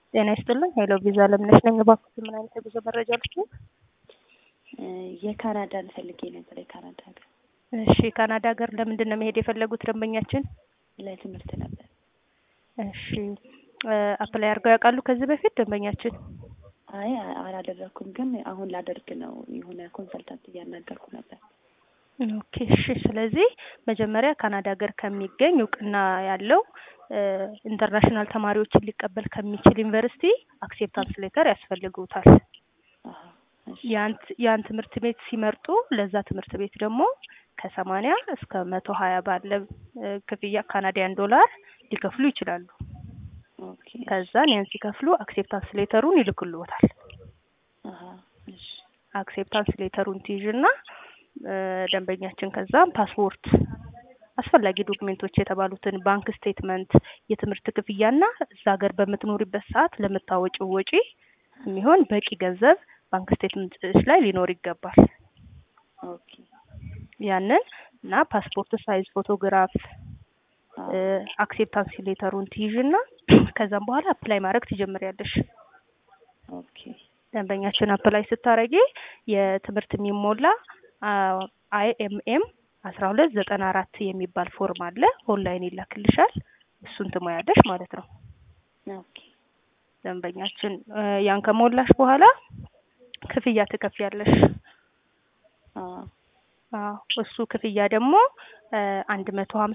ጤና ይስጥልኝ። ሄሎ ቪዛ ለምነሽ ነኝ። እባክዎት ምን አይነት የጉዞ መረጃ ልስጥዎት? የካናዳን ፈልጌ ነበር። የካናዳ ሀገር እሺ፣ ካናዳ ሀገር ለምንድን ነው መሄድ የፈለጉት ደንበኛችን? ለትምህርት ነበር። እሺ፣ አፕላይ አድርገው ያውቃሉ ከዚህ በፊት ደንበኛችን? አይ አላደረኩም፣ ግን አሁን ላደርግ ነው። የሆነ ኮንሰልታንት እያናገርኩ ነበር። ኦኬ እሺ። ስለዚህ መጀመሪያ ካናዳ ሀገር ከሚገኝ እውቅና ያለው ኢንተርናሽናል ተማሪዎችን ሊቀበል ከሚችል ዩኒቨርሲቲ አክሴፕታንስ ሌተር ያስፈልጉታል። አሀ፣ እሺ፣ ያን ትምህርት ቤት ሲመርጡ ለዛ ትምህርት ቤት ደግሞ ከሰማንያ እስከ መቶ ሀያ ባለ ክፍያ ካናዲያን ዶላር ሊከፍሉ ይችላሉ። ኦኬ፣ ከዛን ያን ሲከፍሉ አክሴፕታንስ ሌተሩን ይልክልዎታል። አሀ፣ እሺ፣ አክሴፕታንስ ሌተሩን ትይዥና ደንበኛችን ከዛም ፓስፖርት አስፈላጊ ዶክሜንቶች የተባሉትን ባንክ ስቴትመንት፣ የትምህርት ክፍያና እዛ ሀገር በምትኖሪበት ሰዓት ለምታወጪው ወጪ የሚሆን በቂ ገንዘብ ባንክ ስቴትመንትሽ ላይ ሊኖር ይገባል። ኦኬ፣ ያንን እና ፓስፖርት ሳይዝ ፎቶግራፍ አዎ፣ አክሴፕታንስ ሌተሩን ትይዥና ከዛም በኋላ አፕላይ ማድረግ ትጀምሪያለሽ። ኦኬ፣ ደንበኛችን አፕላይ ስታረጊ የትምህርት የሚሞላ አይ ኤም ኤም አስራ ሁለት ዘጠና አራት የሚባል ፎርም አለ። ኦንላይን ይላክልሻል። እሱን ትሞያለሽ ማለት ነው። ኦኬ፣ ደንበኛችን ያን ከሞላሽ በኋላ ክፍያ ትከፍያለሽ። አዎ፣ አዎ እሱ ክፍያ ደግሞ አንድ መቶ ሀምሳ